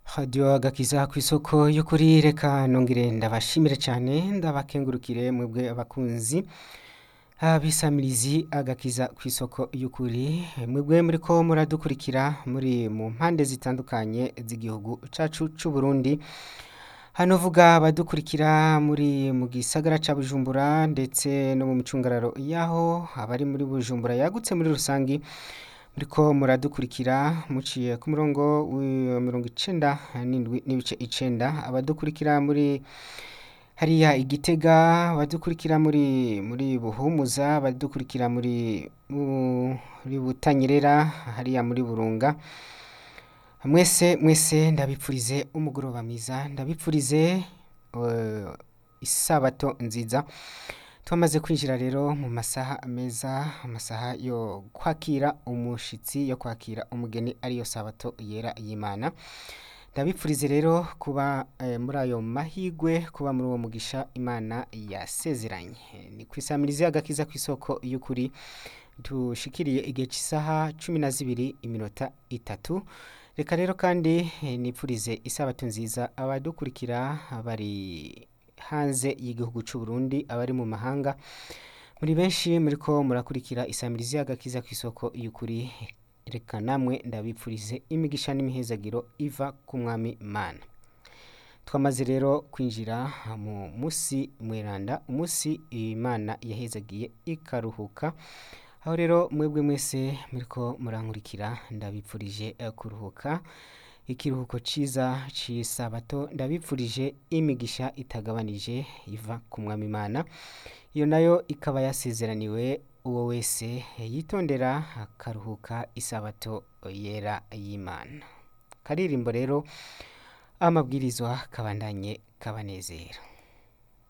radiyo agakiza ku isoko y'ukuri reka nongere ndabashimire cyane ndabakengurukire mwebwe abakunzi abisamirizi agakiza ku isoko y'ukuri mwebwe muri ko muradukurikira muri mu mpande zitandukanye z'igihugu cyacu cy'u Burundi hano vuga abadukurikira muri mu gisagara cya bujumbura ndetse no mu micungararo y'aho abari muri bujumbura yagutse muri rusange muriko muradukurikira muciye ku murongo wa mirongo icenda n'indwi n'ibice icenda abadukurikira muri hariya igitega abadukurikira muri muri buhumuza abadukurikira muri muri butanyerera hariya muri burunga mwese mwese ndabipfurize umugoroba mwiza ndabipfurize eh, isabato nziza twamaze kwinjira rero mu masaha meza amasaha yo kwakira umushitsi yo kwakira umugeni ariyo sabato yera y'imana ndabipfurize rero kuba eh, muri ayo mahigwe kuba muri uwo mugisha imana yasezeranye ni ku isamirizi agakiza ku isoko y'ukuri dushikiriye igihe cy'isaha cumi na zibiri iminota itatu reka rero kandi eh, nipfurize isabato nziza abadukurikira bari hanze y'igihugu cy'u Burundi abari mu mahanga muri benshi muri ko murakurikira isamirizi y'agakiza ku isoko y'ukuri reka namwe ndabipfurize imigisha n'imihezagiro iva ku mwami mana twamaze rero kwinjira mu munsi mweranda umunsi imana yahezagiye ikaruhuka aho rero mwebwe mwese muri ko murankurikira ndabipfurije eh, kuruhuka ikiruhuko ciza c'isabato ndabipfurije imigisha itagabanije iva ku mwami imana iyo nayo ikaba yasezeraniwe uwo wese yitondera akaruhuka isabato yera y'imana karirimbo rero amabwirizwa kabandanye kabanezera